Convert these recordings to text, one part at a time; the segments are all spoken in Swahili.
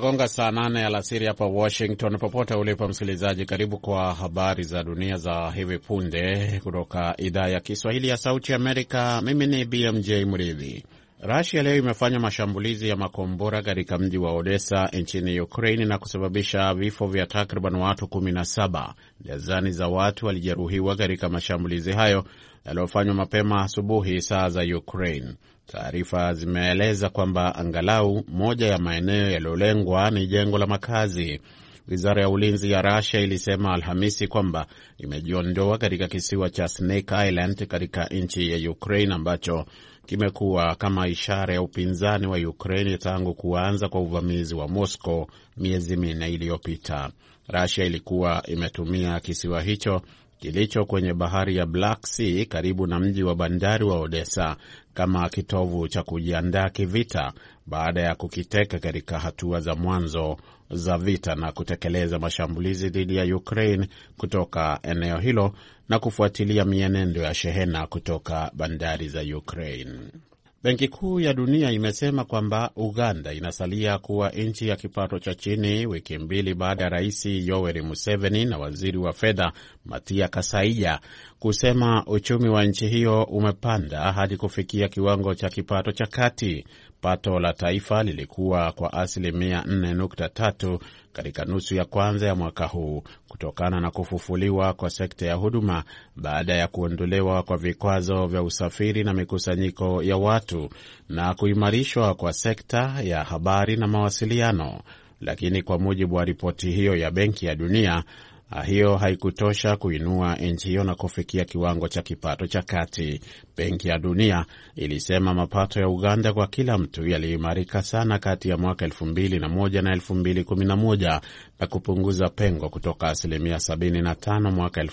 Inagonga saa nane alasiri hapa Washington. Popote ulipo msikilizaji, karibu kwa habari za dunia za hivi punde kutoka idhaa ya Kiswahili ya Sauti Amerika. Mimi ni BMJ Mridhi. Rasia leo imefanya mashambulizi ya makombora katika mji wa Odessa nchini Ukraini na kusababisha vifo vya takriban watu 17. Dazani za watu walijeruhiwa katika mashambulizi hayo yaliyofanywa mapema asubuhi saa za Ukraine. Taarifa zimeeleza kwamba angalau moja ya maeneo yaliyolengwa ni jengo la makazi. Wizara ya ulinzi ya Russia ilisema Alhamisi kwamba imejiondoa katika kisiwa cha Snake Island katika nchi ya Ukraine ambacho kimekuwa kama ishara ya upinzani wa Ukraine tangu kuanza kwa uvamizi wa Moscow miezi minne iliyopita. Russia ilikuwa imetumia kisiwa hicho kilicho kwenye bahari ya Black Sea karibu na mji wa bandari wa Odessa kama kitovu cha kujiandaa kivita baada ya kukiteka katika hatua za mwanzo za vita na kutekeleza mashambulizi dhidi ya Ukraine kutoka eneo hilo na kufuatilia mienendo ya shehena kutoka bandari za Ukraine. Benki Kuu ya Dunia imesema kwamba Uganda inasalia kuwa nchi ya kipato cha chini wiki mbili baada ya Rais Yoweri Museveni na waziri wa fedha Matia Kasaija kusema uchumi wa nchi hiyo umepanda hadi kufikia kiwango cha kipato cha kati. Pato la taifa lilikuwa kwa asilimia 4.3 katika nusu ya kwanza ya mwaka huu kutokana na kufufuliwa kwa sekta ya huduma baada ya kuondolewa kwa vikwazo vya usafiri na mikusanyiko ya watu na kuimarishwa kwa sekta ya habari na mawasiliano. Lakini kwa mujibu wa ripoti hiyo ya Benki ya Dunia, hiyo haikutosha kuinua nchi hiyo na kufikia kiwango cha kipato cha kati. Benki ya Dunia ilisema mapato ya Uganda kwa kila mtu yaliimarika sana kati ya mwaka 2001 na 2011 na kupunguza pengo kutoka asilimia 75 mwaka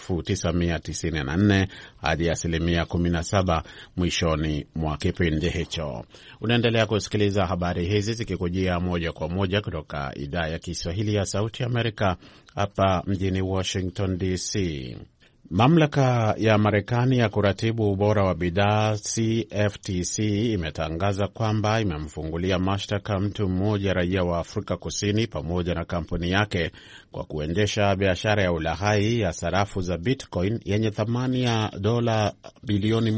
1994 hadi asilimia 17 mwishoni mwa kipindi hicho. Unaendelea kusikiliza habari hizi zikikujia moja kwa moja kutoka idhaa ya Kiswahili ya Sauti Amerika hapa mjini Washington DC. Mamlaka ya Marekani ya kuratibu ubora wa bidhaa CFTC imetangaza kwamba imemfungulia mashtaka mtu mmoja raia wa Afrika Kusini pamoja na kampuni yake kwa kuendesha biashara ya ulaghai ya sarafu za Bitcoin yenye thamani ya dola bilioni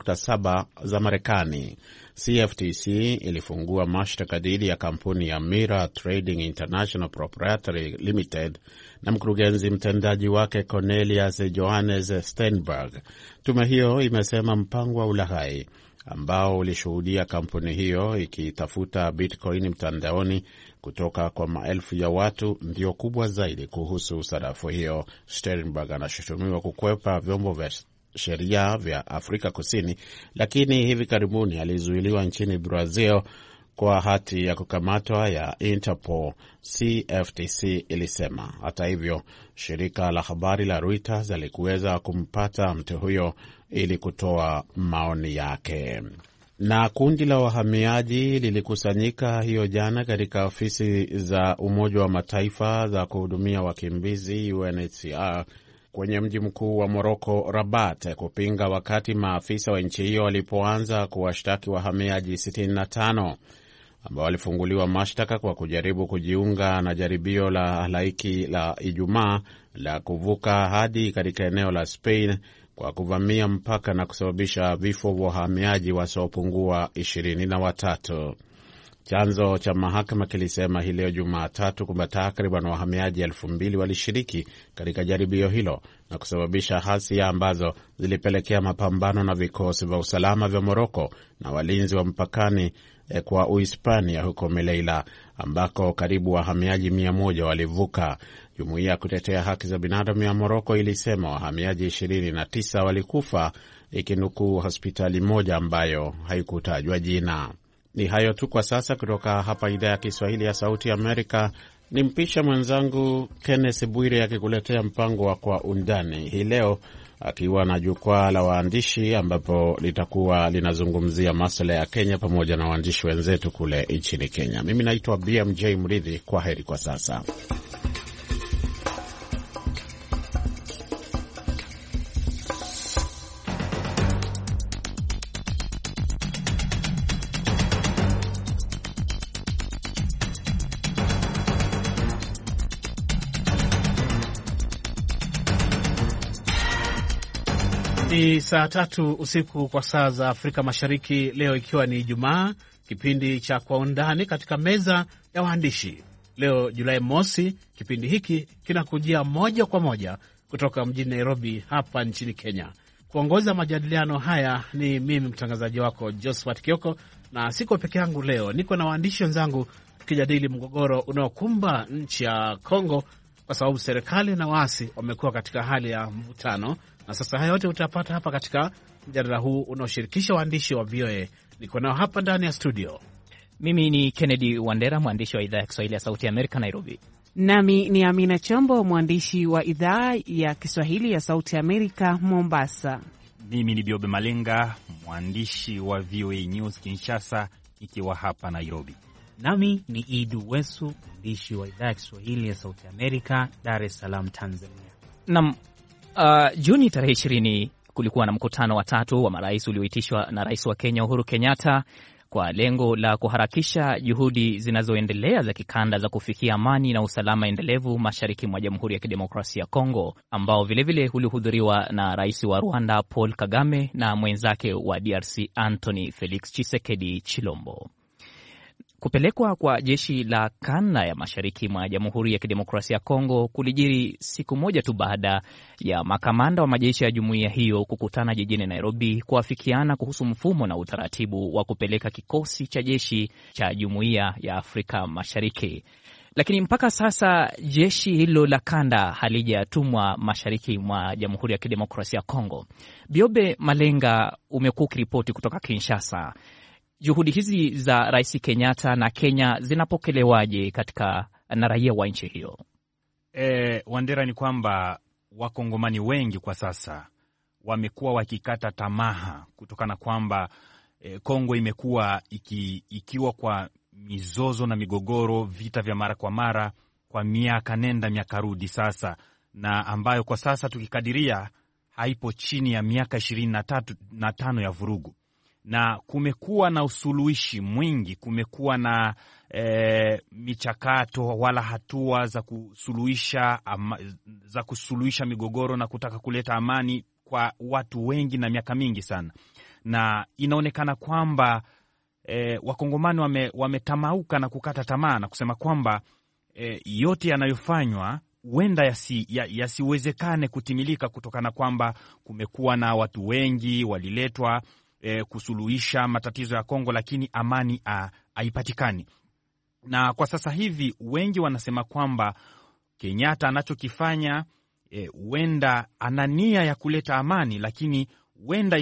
1.7 za Marekani. CFTC ilifungua mashtaka dhidi ya kampuni ya Mira Trading International Proprietary Limited na mkurugenzi mtendaji wake Cornelius Johannes Steinberg. Tume hiyo imesema mpango wa ulaghai ambao ulishuhudia kampuni hiyo ikitafuta bitcoin mtandaoni kutoka kwa maelfu ya watu ndio kubwa zaidi kuhusu sarafu hiyo. Steinberg anashutumiwa kukwepa vyombo vya sheria vya Afrika Kusini, lakini hivi karibuni alizuiliwa nchini Brazil kwa hati ya kukamatwa ya Interpol, CFTC ilisema. Hata hivyo, shirika la habari la Reuters alikuweza kumpata mtu huyo ili kutoa maoni yake. Na kundi la wahamiaji lilikusanyika hiyo jana katika ofisi za Umoja wa Mataifa za kuhudumia wakimbizi UNHCR kwenye mji mkuu wa Moroko, Rabat, kupinga wakati maafisa wa nchi hiyo walipoanza kuwashtaki wahamiaji 65 ambao walifunguliwa mashtaka kwa kujaribu kujiunga na jaribio la halaiki la Ijumaa la kuvuka hadi katika eneo la Spain kwa kuvamia mpaka na kusababisha vifo vya wahamiaji wasiopungua ishirini na watatu. Chanzo cha mahakama kilisema hii leo Jumatatu kwamba takriban wahamiaji elfu mbili walishiriki katika jaribio hilo na kusababisha ghasia ambazo zilipelekea mapambano na vikosi vya usalama vya Moroko na walinzi wa mpakani kwa Uhispania huko Meleila ambako karibu wahamiaji mia moja walivuka. Jumuiya ya kutetea haki za binadamu ya Moroko ilisema wahamiaji 29 walikufa, ikinukuu hospitali moja ambayo haikutajwa jina. Ni hayo tu kwa sasa kutoka hapa idhaa ya Kiswahili ya Sauti Amerika. Ni mpisha mwenzangu Kenneth Bwire akikuletea mpango wa Kwa Undani hii leo, akiwa na jukwaa la waandishi ambapo litakuwa linazungumzia masuala ya Kenya pamoja na waandishi wenzetu kule nchini Kenya. Mimi naitwa BMJ Mridhi. Kwa heri kwa sasa. Ni saa tatu usiku kwa saa za Afrika Mashariki, leo ikiwa ni Ijumaa, kipindi cha Kwa Undani katika meza ya waandishi. Leo Julai mosi, kipindi hiki kinakujia moja kwa moja kutoka mjini Nairobi hapa nchini Kenya. Kuongoza majadiliano haya ni mimi mtangazaji wako Josephat Kioko, na siko peke yangu leo, niko na waandishi wenzangu tukijadili mgogoro unaokumba nchi ya Kongo kwa sababu serikali na waasi wamekuwa katika hali ya mvutano, na sasa haya yote utapata hapa katika mjadala huu unaoshirikisha waandishi wa VOA. Niko nao hapa ndani ya studio. Mimi ni Kennedy Wandera, mwandishi wa idhaa ya Kiswahili ya Sauti ya Amerika, Nairobi. Nami ni Amina Chombo, mwandishi wa idhaa ya Kiswahili ya Sauti ya Amerika, Mombasa. Mimi ni Biobe Malenga, mwandishi wa VOA News Kinshasa, ikiwa hapa Nairobi. Nami ni Idu Wesu, mwandishi wa idhaa ya Kiswahili ya Sauti Amerika, Dar es Salaam, Tanzania. Nam, uh, Juni tarehe ishirini kulikuwa na mkutano wa tatu wa marais ulioitishwa na rais wa Kenya Uhuru Kenyatta kwa lengo la kuharakisha juhudi zinazoendelea za kikanda za kufikia amani na usalama endelevu mashariki mwa Jamhuri ya Kidemokrasia ya Kongo, ambao vilevile ulihudhuriwa na rais wa Rwanda Paul Kagame na mwenzake wa DRC Anthony Felix Tshisekedi Chilombo. Kupelekwa kwa jeshi la kanda ya mashariki mwa Jamhuri ya Kidemokrasia ya Kongo kulijiri siku moja tu baada ya makamanda wa majeshi ya jumuiya hiyo kukutana jijini Nairobi kuafikiana kuhusu mfumo na utaratibu wa kupeleka kikosi cha jeshi cha Jumuiya ya Afrika Mashariki. Lakini mpaka sasa jeshi hilo la kanda halijatumwa mashariki mwa Jamhuri ya Kidemokrasia ya Kongo. Biobe Malenga, umekuwa ukiripoti kutoka Kinshasa. Juhudi hizi za Rais Kenyatta na Kenya zinapokelewaje katika na raia wa nchi hiyo? E, Wandera, ni kwamba wakongomani wengi kwa sasa wamekuwa wakikata tamaa kutokana kwamba e, Kongo imekuwa iki, ikiwa kwa mizozo na migogoro, vita vya mara kwa mara kwa miaka nenda miaka rudi sasa, na ambayo kwa sasa tukikadiria haipo chini ya miaka ishirini na tatu na tano ya vurugu na kumekuwa na usuluhishi mwingi, kumekuwa na e, michakato wala hatua za kusuluhisha ama, za kusuluhisha migogoro na kutaka kuleta amani kwa watu wengi na miaka mingi sana, na inaonekana kwamba e, wakongomani wame, wametamauka na kukata tamaa na kusema kwamba e, yote yanayofanywa huenda yasiwezekane yasi kutimilika kutokana kwamba kumekuwa na watu wengi waliletwa E, kusuluhisha matatizo ya Kongo, lakini amani haipatikani. Na kwa sasa hivi wengi wanasema kwamba Kenyatta anachokifanya huenda e, ana nia ya kuleta amani, lakini huenda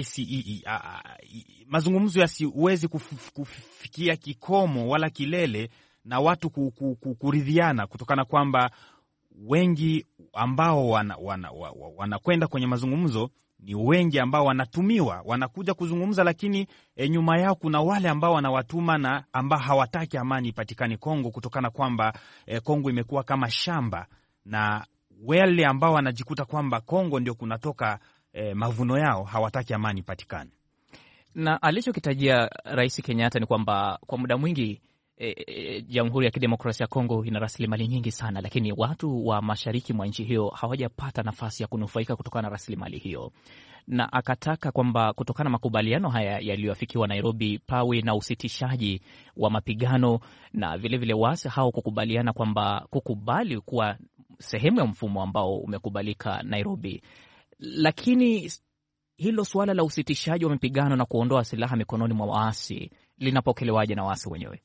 mazungumzo yasiwezi kuf, kufikia kikomo wala kilele na watu kuridhiana, kutokana kwamba wengi ambao wanakwenda wana, wana kwenye mazungumzo ni wengi ambao wanatumiwa wanakuja kuzungumza, lakini e, nyuma yao kuna wale ambao wanawatuma na ambao hawataki amani ipatikane Kongo, kutokana kwamba e, Kongo imekuwa kama shamba, na wale ambao wanajikuta kwamba Kongo ndio kunatoka e, mavuno yao hawataki amani ipatikane. Na alichokitajia Rais Kenyatta ni kwamba kwa muda mwingi Jamhuri e, e, ya Kidemokrasia ya Kongo ina rasilimali nyingi sana, lakini watu wa mashariki mwa nchi hiyo hawajapata nafasi ya kunufaika kutokana na rasilimali hiyo, na akataka kwamba kutokana na makubaliano haya yaliyoafikiwa Nairobi, pawe na usitishaji wa mapigano na vilevile waasi hao kukubaliana kwamba kukubali kuwa sehemu ya mfumo ambao umekubalika Nairobi. Lakini hilo suala la usitishaji wa mapigano na kuondoa silaha mikononi mwa waasi linapokelewaje na waasi wenyewe?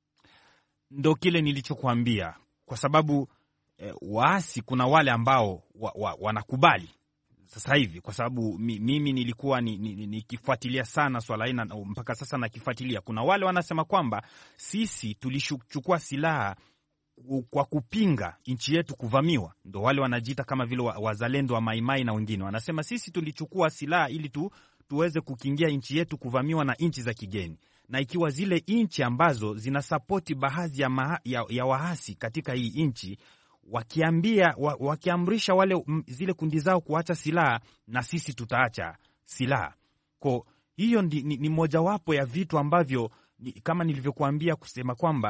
Ndo kile nilichokuambia, kwa sababu e, waasi kuna wale ambao wa, wa, wanakubali sasa hivi, kwa sababu mi, mimi nilikuwa nikifuatilia ni, ni sana swala hili mpaka sasa nakifuatilia. Kuna wale wanasema kwamba sisi tulichukua silaha kwa kupinga nchi yetu kuvamiwa, ndo wale wanajiita kama vile wazalendo wa Maimai na wengine wanasema sisi tulichukua silaha ili tu, tuweze kukingia nchi yetu kuvamiwa na nchi za kigeni na ikiwa zile nchi ambazo zinasapoti baadhi ya, ya, ya waasi katika hii nchi wakiambia wa, wakiamrisha wale m, zile kundi zao kuacha silaha, na sisi tutaacha silaha. Ko hiyo ni, ni, ni mojawapo ya vitu ambavyo ni, kama nilivyokuambia kusema kwamba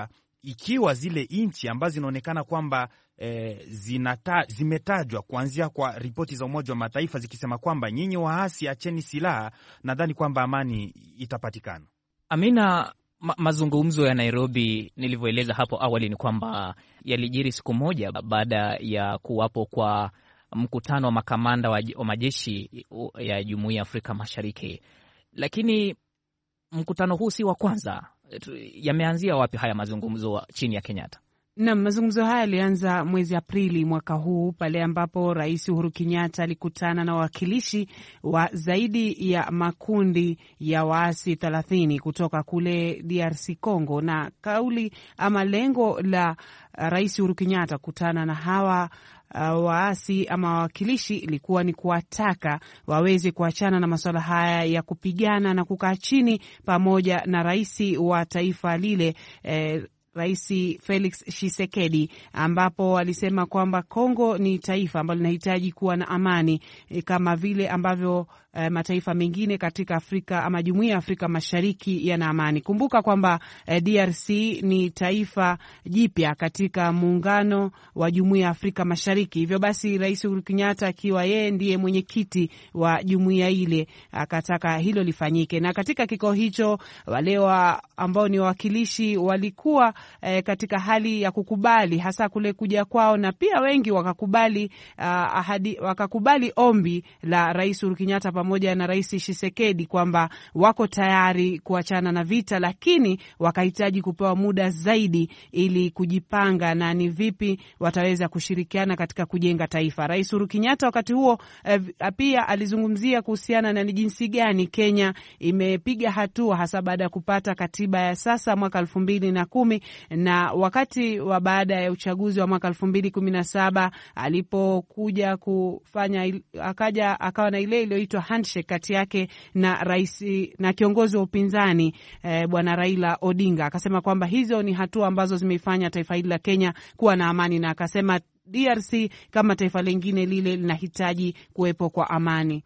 ikiwa zile nchi ambazo zinaonekana kwamba e, zinata, zimetajwa kuanzia kwa ripoti za Umoja wa Mataifa zikisema kwamba nyinyi waasi acheni silaha, nadhani kwamba amani itapatikana. Amina, ma mazungumzo ya Nairobi nilivyoeleza hapo awali ni kwamba yalijiri siku moja baada ya kuwapo kwa mkutano wa makamanda wa, wa majeshi ya Jumuiya ya Afrika Mashariki, lakini mkutano huu si wa kwanza. Yameanzia wapi haya mazungumzo chini ya Kenyatta? Nam, mazungumzo haya yalianza mwezi Aprili mwaka huu pale ambapo Rais Uhuru Kenyatta alikutana na wawakilishi wa zaidi ya makundi ya waasi thelathini kutoka kule DRC Congo, na kauli ama lengo la Rais Uhuru Kenyatta kukutana na hawa Uh, waasi ama wawakilishi ilikuwa ni kuwataka waweze kuachana na masuala haya ya kupigana na kukaa chini pamoja na rais wa taifa lile eh, Rais Felix Tshisekedi ambapo alisema kwamba Kongo ni taifa ambalo linahitaji kuwa na amani e, kama vile ambavyo e, mataifa mengine katika Afrika ama Jumuiya ya Afrika Mashariki yana amani. Kumbuka kwamba e, DRC ni taifa jipya katika muungano wa Jumuiya ya Afrika Mashariki. Hivyo basi, Rais Uhuru Kenyatta akiwa yeye ndiye mwenyekiti wa jumuiya ile akataka hilo lifanyike, na katika kikao hicho wale wa ambao ni wawakilishi walikuwa E, katika hali ya kukubali hasa kule kuja kwao, na pia wengi wakakubali, uh, ahadi, wakakubali ombi la Rais Uhuru Kenyatta pamoja na Rais Tshisekedi kwamba wako tayari kuachana na vita, lakini wakahitaji kupewa muda zaidi ili kujipanga na ni vipi wataweza kushirikiana katika kujenga taifa. Rais Uhuru Kenyatta wakati huo eh, pia alizungumzia kuhusiana na ni jinsi gani Kenya imepiga hatua hasa baada ya kupata katiba ya sasa mwaka elfu mbili na kumi na wakati wa baada ya uchaguzi wa mwaka elfu mbili kumi na saba alipokuja kufanya akaja akawa na ile iliyoitwa handshake kati yake na rais na kiongozi wa upinzani eh, bwana Raila Odinga, akasema kwamba hizo ni hatua ambazo zimeifanya taifa hili la Kenya kuwa na amani, na akasema DRC kama taifa lingine lile linahitaji kuwepo kwa amani.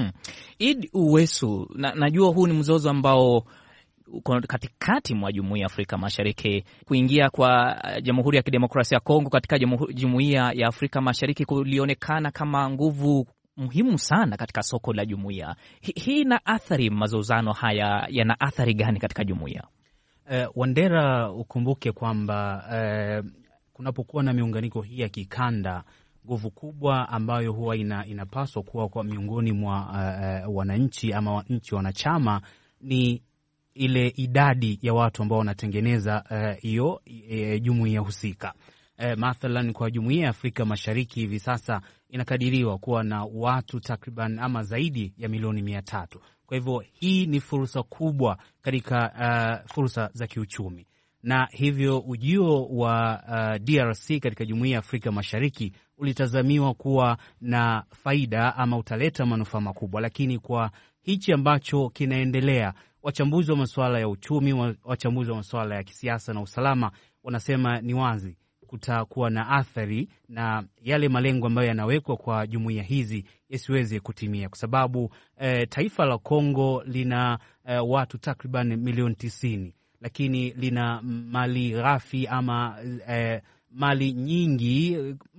Id Uwesu, na, najua huu ni mzozo ambao uko katikati mwa jumuiya ya Afrika Mashariki. Kuingia kwa Jamhuri ya Kidemokrasia ya Kongo katika jumuiya ya Afrika Mashariki kulionekana kama nguvu muhimu sana katika soko la jumuiya hii. Ina athari, mazozano haya yana athari gani katika jumuiya? Uh, Wandera, ukumbuke kwamba uh, kunapokuwa na miunganiko hii ya kikanda nguvu kubwa ambayo huwa ina, inapaswa kuwa kwa miongoni mwa uh, wananchi ama nchi wanachama ni ile idadi ya watu ambao wanatengeneza hiyo uh, e, jumuiya husika. E, mathalan kwa jumuiya ya Afrika Mashariki hivi sasa inakadiriwa kuwa na watu takriban ama zaidi ya milioni mia tatu. Kwa hivyo hii ni fursa kubwa katika uh, fursa za kiuchumi, na hivyo ujio wa uh, DRC katika jumuiya ya Afrika Mashariki ulitazamiwa kuwa na faida ama utaleta manufaa makubwa, lakini kwa hichi ambacho kinaendelea wachambuzi wa masuala ya uchumi, wachambuzi wa masuala ya kisiasa na usalama wanasema ni wazi kutakuwa na athari na yale malengo ambayo yanawekwa kwa jumuiya hizi yasiweze kutimia, kwa sababu eh, taifa la Kongo lina eh, watu takriban milioni tisini, lakini lina mali ghafi ama eh, mali nyingi,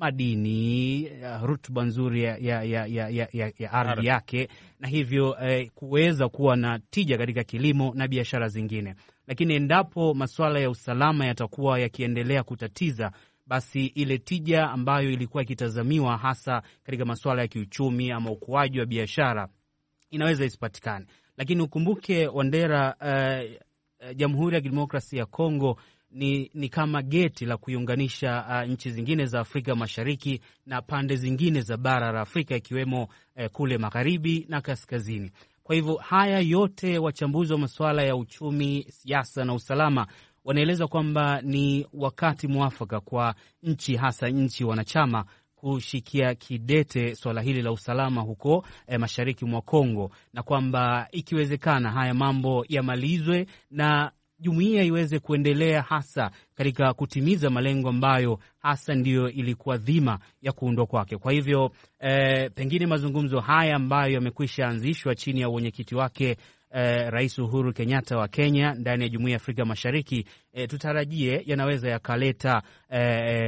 madini, rutuba nzuri ya, ya, ya, ya, ya, ya ardhi yake, na hivyo eh, kuweza kuwa na tija katika kilimo na biashara zingine. Lakini endapo masuala ya usalama yatakuwa yakiendelea kutatiza, basi ile tija ambayo ilikuwa ikitazamiwa hasa katika masuala ya kiuchumi ama ukuaji wa biashara inaweza isipatikane. Lakini ukumbuke Wandera, eh, Jamhuri ya Kidemokrasia ya Kongo ni, ni kama geti la kuiunganisha uh, nchi zingine za Afrika Mashariki na pande zingine za bara la Afrika ikiwemo eh, kule magharibi na kaskazini. Kwa hivyo haya yote wachambuzi wa masuala ya uchumi, siasa na usalama wanaeleza kwamba ni wakati mwafaka kwa nchi hasa nchi wanachama kushikia kidete swala hili la usalama huko eh, mashariki mwa Kongo na kwamba ikiwezekana haya mambo yamalizwe na jumuiya iweze kuendelea hasa katika kutimiza malengo ambayo hasa ndiyo ilikuwa dhima ya kuundwa kwake. Kwa hivyo eh, pengine mazungumzo haya ambayo yamekwisha anzishwa chini ya uwenyekiti wake eh, Rais Uhuru Kenyatta wa Kenya ndani ya jumuiya ya Afrika Mashariki e, tutarajie yanaweza yakaleta e,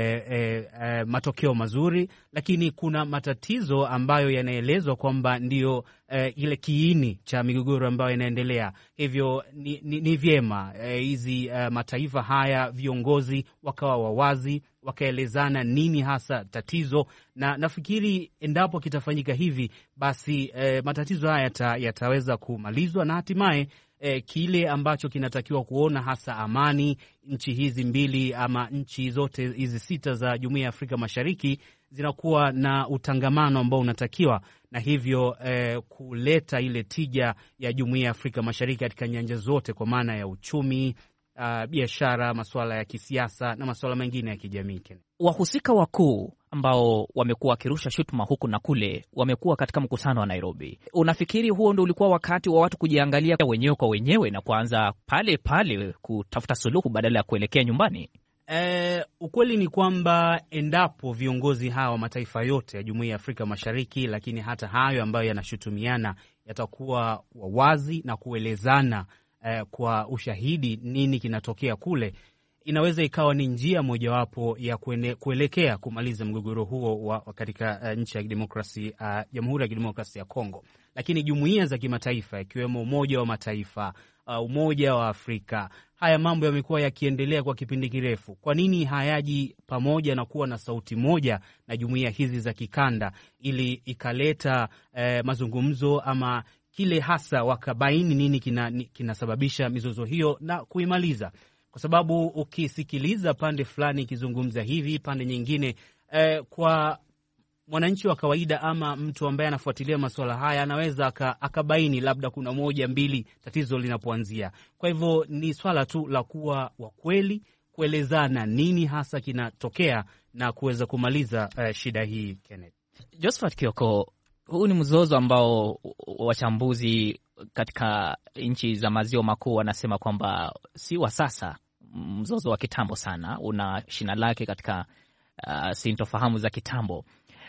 e, e, matokeo mazuri, lakini kuna matatizo ambayo yanaelezwa kwamba ndiyo e, ile kiini cha migogoro ambayo inaendelea. Hivyo ni, ni, ni vyema hizi e, mataifa haya viongozi wakawa wawazi wakaelezana nini hasa tatizo, na nafikiri endapo kitafanyika hivi basi e, matatizo haya yata, yataweza kumalizwa na hatimaye e, kile ambacho kinatakiwa kuona hasa amani, nchi hizi mbili ama nchi zote hizi sita za Jumuiya ya Afrika Mashariki zinakuwa na utangamano ambao unatakiwa na hivyo e, kuleta ile tija ya Jumuiya ya Afrika Mashariki katika nyanja zote kwa maana ya uchumi Uh, biashara, masuala ya kisiasa na masuala mengine ya kijamii. Wahusika wakuu ambao wamekuwa wakirusha shutuma huku na kule wamekuwa katika mkutano wa Nairobi. Unafikiri huo ndo ulikuwa wakati wa watu kujiangalia wenyewe kwa wenyewe na kuanza pale pale kutafuta suluhu badala ya kuelekea nyumbani? E, ukweli ni kwamba endapo viongozi hawa wa mataifa yote ya Jumuiya ya Afrika Mashariki, lakini hata hayo ambayo yanashutumiana yatakuwa wawazi na kuelezana Eh, kwa ushahidi nini kinatokea kule, inaweza ikawa ni njia mojawapo ya kuene, kuelekea kumaliza mgogoro huo wa katika uh, nchi ya kidemokrasia uh, Jamhuri ya Kidemokrasia ya Kongo. Lakini jumuiya za kimataifa ikiwemo Umoja wa Mataifa, uh, Umoja wa Afrika, haya mambo yamekuwa yakiendelea kwa kipindi kirefu. Kwa nini hayaji pamoja na kuwa na sauti moja na jumuiya hizi za kikanda ili ikaleta uh, mazungumzo ama kile hasa wakabaini nini kinasababisha kina mizozo hiyo na kuimaliza, kwa sababu ukisikiliza pande fulani ikizungumza hivi, pande nyingine eh, kwa mwananchi wa kawaida ama mtu ambaye anafuatilia masuala haya anaweza akabaini labda kuna moja mbili tatizo linapoanzia. Kwa hivyo ni swala tu la kuwa wakweli, kuelezana nini hasa kinatokea na kuweza kumaliza eh, shida hii. Kenneth Josephat Kioko, huu ni mzozo ambao wachambuzi katika nchi za maziwa makuu wanasema kwamba si wa sasa, mzozo wa kitambo sana, una shina lake katika uh, sintofahamu za kitambo.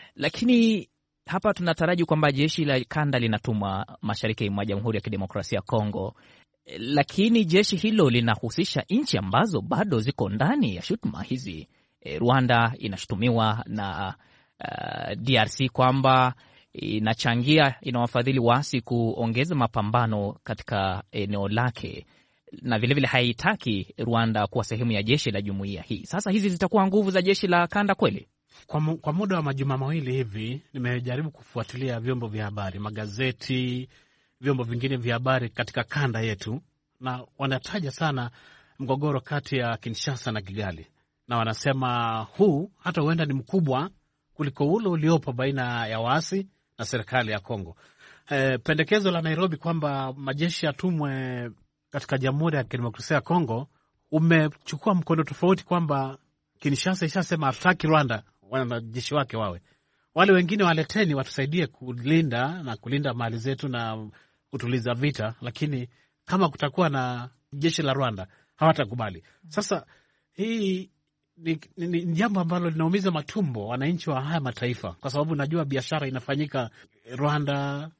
Lakini hapa tunataraji kwamba jeshi la kanda linatumwa mashariki mwa Jamhuri ya Kidemokrasia ya Kongo, lakini jeshi hilo linahusisha nchi ambazo bado ziko ndani ya shutuma hizi. E, Rwanda inashutumiwa na uh, DRC kwamba inachangia inawafadhili waasi kuongeza mapambano katika eneo lake, na vilevile haitaki Rwanda kuwa sehemu ya jeshi la jumuiya hii. Sasa hizi zitakuwa nguvu za jeshi la kanda kweli? Kwa, mu, kwa muda wa majuma mawili hivi nimejaribu kufuatilia vyombo vya habari, magazeti, vyombo vingine vya habari katika kanda yetu, na wanataja sana mgogoro kati ya Kinshasa na Kigali, na wanasema huu hata huenda ni mkubwa kuliko ule uliopo baina ya waasi na serikali ya Kongo. E, pendekezo la Nairobi kwamba majeshi yatumwe katika Jamhuri ya Kidemokrasia ya Kongo umechukua mkondo tofauti, kwamba Kinshasa ishasema hatutaki Rwanda wanajeshi wake wawe, wale wengine waleteni, watusaidie kulinda na kulinda mali zetu na kutuliza vita, lakini kama kutakuwa na jeshi la Rwanda hawatakubali. Sasa hii ni, ni, ni jambo ambalo linaumiza matumbo wananchi wa haya mataifa, kwa sababu najua biashara inafanyika Rwanda,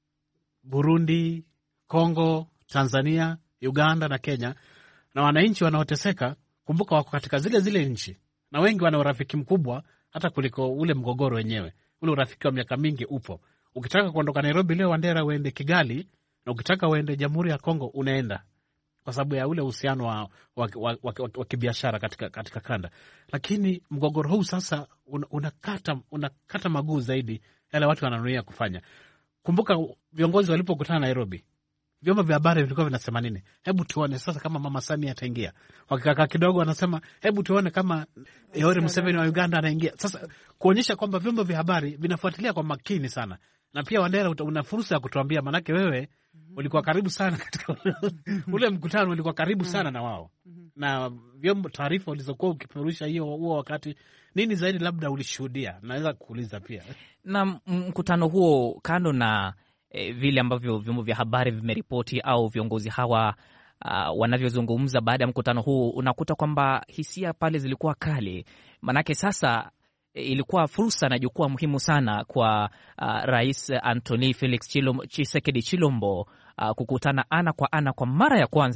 Burundi, Kongo, Tanzania, Uganda na Kenya, na wananchi wanaoteseka, kumbuka, wako katika zile zile nchi, na wengi wana urafiki mkubwa hata kuliko ule mgogoro wenyewe. Ule urafiki wa miaka mingi upo. Ukitaka kuondoka Nairobi leo, Wandera, uende Kigali, na ukitaka uende Jamhuri ya Kongo unaenda kwa sababu ya ule uhusiano wa, wa, wa, wa, wa, wa kibiashara katika, katika kanda. Lakini mgogoro huu sasa unakata una unakata maguu zaidi yale watu wananuia kufanya. Kumbuka viongozi walipokutana Nairobi, vyombo vya habari vilikuwa vinasema nini? Hebu tuone sasa kama Mama Samia ataingia. Wakikaa kidogo, wanasema hebu tuone kama Yoweri Museveni wa Uganda anaingia. Sasa kuonyesha kwamba vyombo vya habari vinafuatilia kwa makini sana, na pia Wandera, una fursa ya kutuambia, manake wewe ulikuwa karibu sana katika ule mkutano, ulikuwa karibu sana na wao na vyombo, taarifa ulizokuwa ukipeperusha hiyo huo wakati, nini zaidi labda ulishuhudia? Naweza kuuliza pia na mkutano huo, kando na e, vile ambavyo vyombo vya habari vimeripoti au viongozi hawa uh, wanavyozungumza baada ya mkutano huu, unakuta kwamba hisia pale zilikuwa kali, manake sasa ilikuwa fursa na jukwaa muhimu sana kwa uh, Rais Antony Felix Chilom, Chisekedi Chilombo uh, kukutana ana kwa ana kwa mara ya kwanza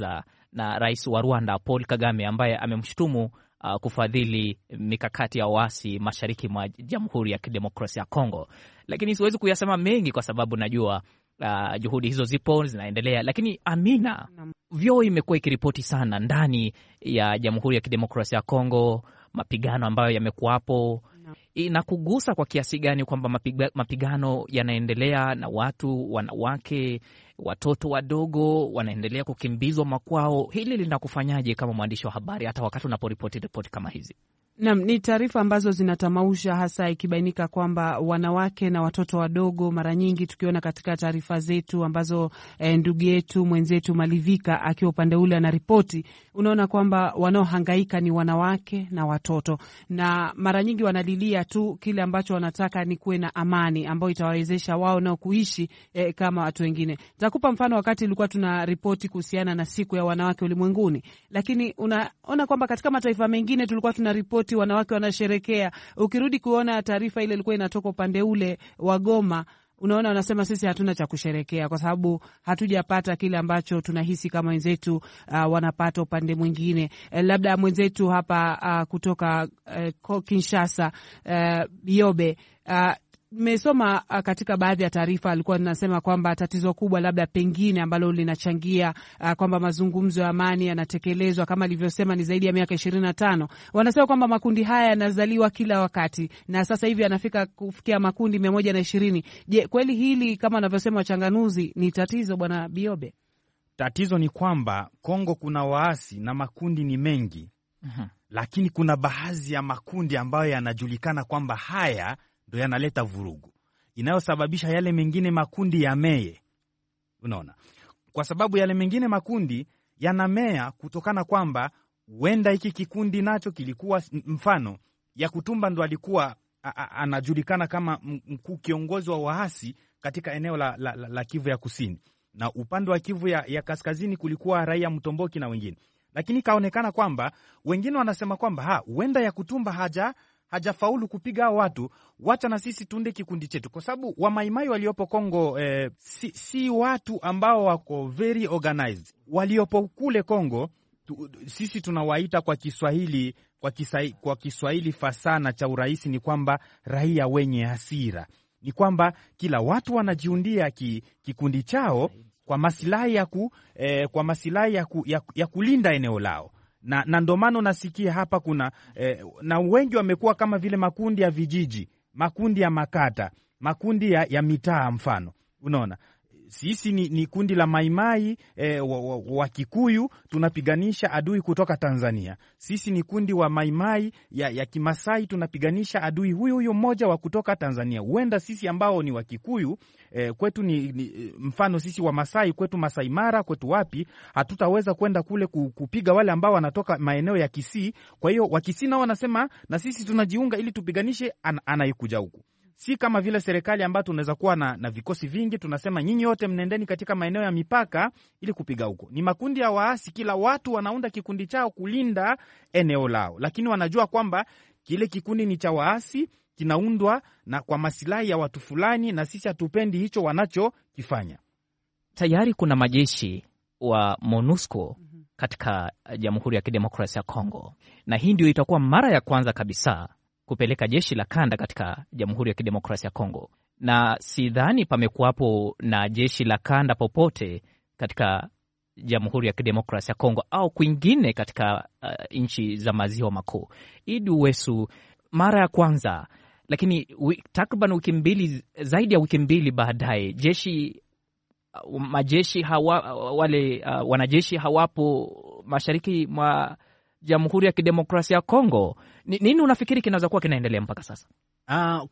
na rais wa Rwanda Paul Kagame ambaye amemshutumu uh, kufadhili mikakati ya waasi mashariki mwa Jamhuri ya Kidemokrasia ya Kongo. Lakini siwezi kuyasema mengi kwa sababu najua uh, juhudi hizo zipo zinaendelea, lakini Amina, vyoo imekuwa ikiripoti sana ndani ya Jamhuri ya Kidemokrasia ya Kongo, mapigano ambayo yamekuwapo inakugusa kwa kiasi gani kwamba mapiga, mapigano yanaendelea na watu wanawake, watoto wadogo wanaendelea kukimbizwa makwao? Hili linakufanyaje kama mwandishi wa habari, hata wakati unaporipoti ripoti kama hizi? Nam, ni taarifa ambazo zinatamausha, hasa ikibainika kwamba wanawake na watoto wadogo, mara nyingi tukiona katika taarifa zetu ambazo eh, ndugu yetu mwenzetu Malivika akiwa upande ule anaripoti, unaona kwamba wanaohangaika ni wanawake na watoto, na mara nyingi wanalilia tu kile ambacho wanataka ni kuwe na amani ambayo itawawezesha wao nao kuishi eh, kama watu wengine. Takupa mfano, wakati ilikuwa tuna ripoti kuhusiana na siku ya wanawake ulimwenguni, lakini unaona kwamba katika mataifa mengine tulikuwa tuna ripoti wanawake wanasherekea. Ukirudi kuona taarifa ile ilikuwa inatoka upande ule wa Goma, unaona wanasema sisi hatuna cha kusherekea kwa sababu hatujapata kile ambacho tunahisi kama wenzetu uh, wanapata upande mwingine. Eh, labda mwenzetu hapa uh, kutoka uh, Kinshasa uh, Biobe uh, Nimesoma katika baadhi ya taarifa alikuwa linasema kwamba tatizo kubwa labda pengine ambalo linachangia uh, kwamba mazungumzo ya amani yanatekelezwa kama alivyosema ni zaidi ya miaka ishirini na tano. Wanasema kwamba makundi haya yanazaliwa kila wakati na sasa hivi yanafika kufikia makundi mia moja na ishirini. Je, kweli hili kama wanavyosema wachanganuzi ni tatizo, Bwana Biobe? Tatizo ni kwamba Kongo kuna waasi na makundi ni mengi, Mhm. lakini kuna baadhi ya makundi ambayo yanajulikana kwamba haya ndo yanaleta vurugu inayosababisha yale mengine makundi yamee. Unaona, kwa sababu yale mengine makundi yanamea kutokana kwamba huenda hiki kikundi nacho kilikuwa mfano ya Kutumba ndo alikuwa a, a, anajulikana kama mkuu kiongozi wa waasi katika eneo la, la, la, la Kivu ya kusini, na upande wa Kivu ya, ya kaskazini kulikuwa raia Mtomboki na wengine, lakini ikaonekana kwamba wengine wanasema kwamba ha huenda ya Kutumba haja hajafaulu kupiga hao watu, wacha na sisi tunde kikundi chetu, kwa sababu wamaimai waliopo Kongo eh, si, si watu ambao wako very organized. Waliopo kule Kongo tu, sisi tunawaita kwa Kiswahili kwa, kisai, kwa Kiswahili fasana cha urahisi ni kwamba raia wenye hasira, ni kwamba kila watu wanajiundia ki, kikundi chao kwa masilahi ya, ku, eh, kwa masilahi ya, ku, ya, ya kulinda eneo lao na, na ndo maana unasikia hapa kuna eh, na wengi wamekuwa kama vile makundi ya vijiji, makundi ya makata, makundi ya, ya mitaa. Mfano, unaona sisi ni, ni kundi la maimai eh, wa, wa, wa Kikuyu tunapiganisha adui kutoka Tanzania. Sisi ni kundi wa maimai ya, ya Kimasai tunapiganisha adui huyu huyu mmoja wa kutoka Tanzania. Huenda sisi ambao ni wa Kikuyu eh, kwetu ni, ni mfano sisi wa Masai kwetu Masai Mara kwetu wapi, hatutaweza kwenda kule kupiga wale ambao wanatoka maeneo ya Kisii. Kwa hiyo Wakisii nao wanasema na sisi tunajiunga ili tupiganishe an, anayekuja huku si kama vile serikali ambayo tunaweza kuwa na, na vikosi vingi, tunasema nyinyi wote mnendeni katika maeneo ya mipaka ili kupiga huko. Ni makundi ya waasi, kila watu wanaunda kikundi chao kulinda eneo lao, lakini wanajua kwamba kile kikundi ni cha waasi, kinaundwa na kwa masilahi ya watu fulani, na sisi hatupendi hicho wanachokifanya. Tayari kuna majeshi wa MONUSCO katika Jamhuri ya Kidemokrasia ya Kongo, na hii ndio itakuwa mara ya kwanza kabisa kupeleka jeshi la kanda katika Jamhuri ya Kidemokrasia ya Kongo, na sidhani pamekuwapo na jeshi la kanda popote katika Jamhuri ya Kidemokrasia ya Kongo au kwingine katika uh, nchi za maziwa makuu. Idi Uwesu, mara ya kwanza, lakini takriban wiki mbili, zaidi ya wiki mbili baadaye jeshi uh, majeshi hawa, wale uh, wanajeshi hawapo mashariki mwa Jamhuri ya Kidemokrasia ya Kongo. Nini unafikiri kinaweza kuwa kinaendelea mpaka sasa? Uh,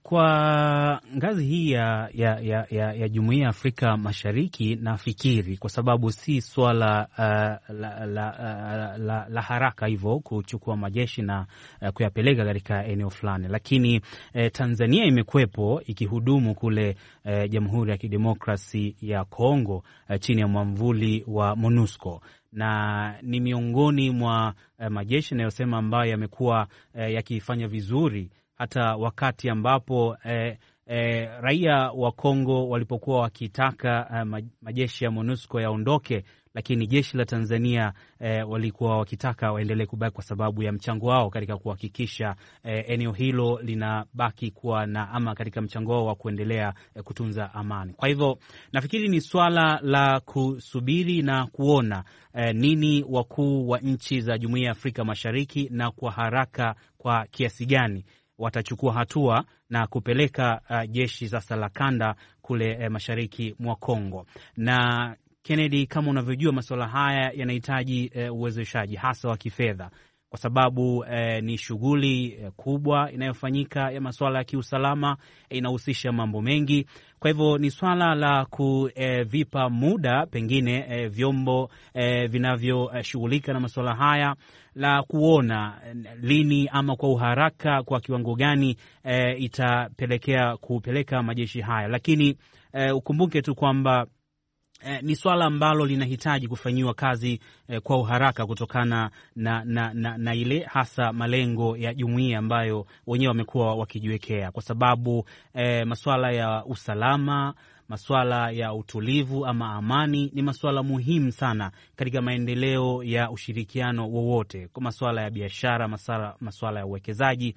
kwa ngazi hii ya, ya, ya, ya, ya Jumuiya ya Afrika Mashariki nafikiri kwa sababu si swala uh, la, la, uh, la, la haraka hivyo kuchukua majeshi na uh, kuyapeleka katika eneo fulani, lakini uh, Tanzania imekwepo ikihudumu kule uh, Jamhuri ya Kidemokrasi ya Kongo uh, chini ya mwamvuli wa MONUSCO na ni miongoni mwa uh, majeshi yanayosema ambayo yamekuwa uh, yakifanya vizuri hata wakati ambapo eh, eh, raia wa Kongo walipokuwa wakitaka eh, majeshi ya MONUSCO yaondoke, lakini jeshi la Tanzania eh, walikuwa wakitaka waendelee kubaki kwa sababu ya mchango wao katika kuhakikisha eh, eneo hilo linabaki kuwa na ama katika mchango wao wa kuendelea eh, kutunza amani. Kwa hivyo nafikiri ni swala la kusubiri na kuona eh, nini wakuu wa nchi za Jumuiya ya Afrika Mashariki na kwa haraka kwa kiasi gani watachukua hatua na kupeleka uh, jeshi sasa la kanda kule eh, mashariki mwa Kongo. Na Kennedy, kama unavyojua, masuala haya yanahitaji eh, uwezeshaji hasa wa kifedha kwa sababu eh, ni shughuli eh, kubwa inayofanyika ya masuala ya kiusalama eh, inahusisha mambo mengi. Kwa hivyo ni swala la kuvipa eh, muda pengine eh, vyombo eh, vinavyoshughulika eh, na masuala haya la kuona eh, lini ama kwa uharaka kwa kiwango gani eh, itapelekea kupeleka majeshi haya, lakini eh, ukumbuke tu kwamba Eh, ni swala ambalo linahitaji kufanyiwa kazi eh, kwa uharaka kutokana na, na, na, na ile hasa malengo ya jumuiya ambayo wenyewe wamekuwa wakijiwekea, kwa sababu eh, masuala ya usalama, masuala ya utulivu ama amani ni masuala muhimu sana katika maendeleo ya ushirikiano wowote, kwa masuala ya biashara, masuala, masuala ya uwekezaji.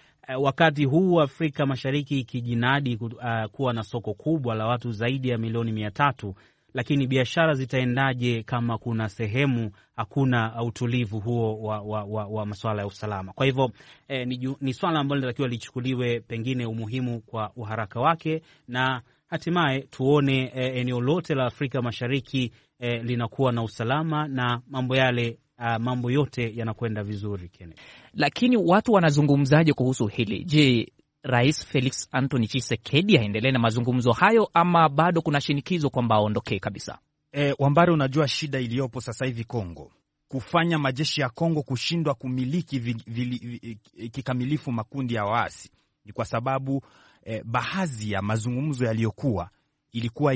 Wakati huu Afrika Mashariki ikijinadi uh, kuwa na soko kubwa la watu zaidi ya milioni mia tatu lakini biashara zitaendaje kama kuna sehemu hakuna utulivu huo wa, wa, wa, wa masuala ya usalama? Kwa hivyo eh, ni, ni swala ambalo linatakiwa lichukuliwe pengine umuhimu kwa uharaka wake, na hatimaye tuone eh, eneo lote la Afrika Mashariki eh, linakuwa na usalama na mambo yale uh, mambo yote yanakwenda vizuri Kenneth. Lakini watu wanazungumzaje kuhusu hili? Je, Rais Felix Anthony Tshisekedi aendelee na mazungumzo hayo ama bado kuna shinikizo kwamba aondokee kabisa? E, Wambare, unajua shida iliyopo sasa hivi Kongo, kufanya majeshi ya Kongo kushindwa kumiliki vi, vi, vi, kikamilifu makundi ya waasi ni kwa sababu e, baadhi ya mazungumzo yaliyokuwa ilikuwa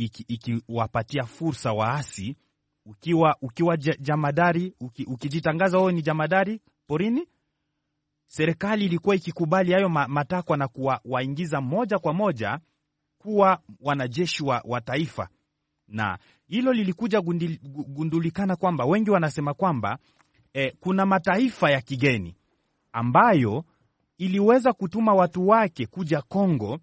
ikiwapatia iki, iki fursa waasi, ukiwa, ukiwa jamadari uki, ukijitangaza wewe ni jamadari porini serikali ilikuwa ikikubali hayo matakwa na kuwaingiza moja kwa moja kuwa wanajeshi wa, wa taifa, na hilo lilikuja gundil, gundulikana kwamba wengi wanasema kwamba eh, kuna mataifa ya kigeni ambayo iliweza kutuma watu wake kuja Kongo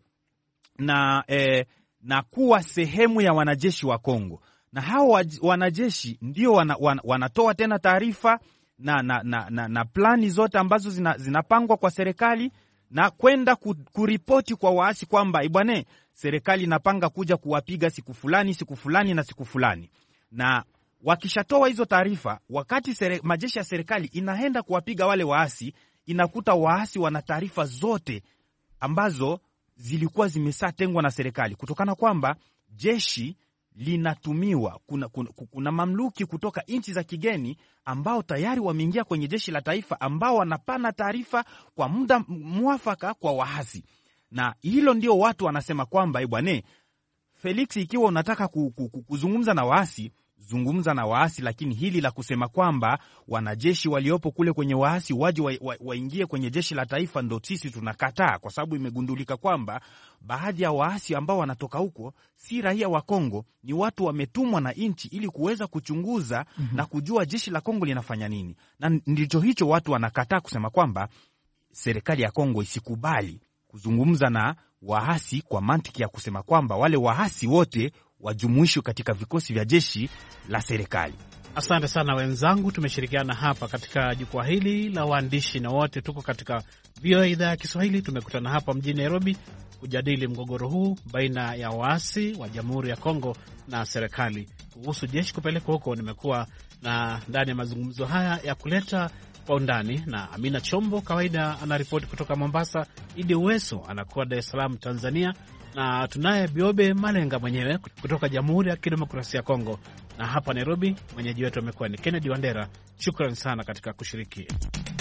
na, eh, na kuwa sehemu ya wanajeshi wa Kongo, na hao wanajeshi ndio wana, wana, wanatoa tena taarifa na, na, na, na, na plani zote ambazo zina, zinapangwa kwa serikali na kwenda kuripoti kwa waasi kwamba ibwane, serikali inapanga kuja kuwapiga siku fulani siku fulani na siku fulani. Na wakishatoa hizo taarifa, wakati sere, majeshi ya serikali inaenda kuwapiga wale waasi, inakuta waasi wana taarifa zote ambazo zilikuwa zimeshatengwa na serikali, kutokana kwamba jeshi linatumiwa kuna, kuna, kuna mamluki kutoka nchi za kigeni ambao tayari wameingia kwenye jeshi la taifa ambao wanapana taarifa kwa muda mwafaka kwa waasi, na hilo ndio watu wanasema kwamba bwane Felix, ikiwa unataka kuzungumza na waasi zungumza na waasi, lakini hili la kusema kwamba wanajeshi waliopo kule kwenye waasi waje waingie wa, wa kwenye jeshi la taifa, ndo sisi tunakataa, kwa sababu imegundulika kwamba baadhi ya waasi ambao wanatoka huko si raia wa Kongo, ni watu wametumwa na nchi ili kuweza kuchunguza mm -hmm. na kujua jeshi la Kongo linafanya nini, na ndicho hicho watu wanakataa kusema kwamba serikali ya Kongo isikubali kuzungumza na waasi kwa mantiki ya kusema kwamba wale waasi wote wajumuishwe katika vikosi vya jeshi la serikali. Asante sana wenzangu, tumeshirikiana hapa katika jukwaa hili la waandishi na wote tuko katika VOA idhaa ya Kiswahili. Tumekutana hapa mjini Nairobi kujadili mgogoro huu baina ya waasi wa Jamhuri ya Kongo na serikali kuhusu jeshi kupelekwa huko. Nimekuwa na ndani ya mazungumzo haya ya kuleta kwa undani na Amina Chombo, kawaida anaripoti kutoka Mombasa. Idi Uweso anakuwa Dar es Salaam, Tanzania, na tunaye Biobe Malenga mwenyewe kutoka Jamhuri ya Kidemokrasia ya Kongo, na hapa Nairobi mwenyeji wetu amekuwa ni Kennedy Wandera. Shukran sana katika kushiriki.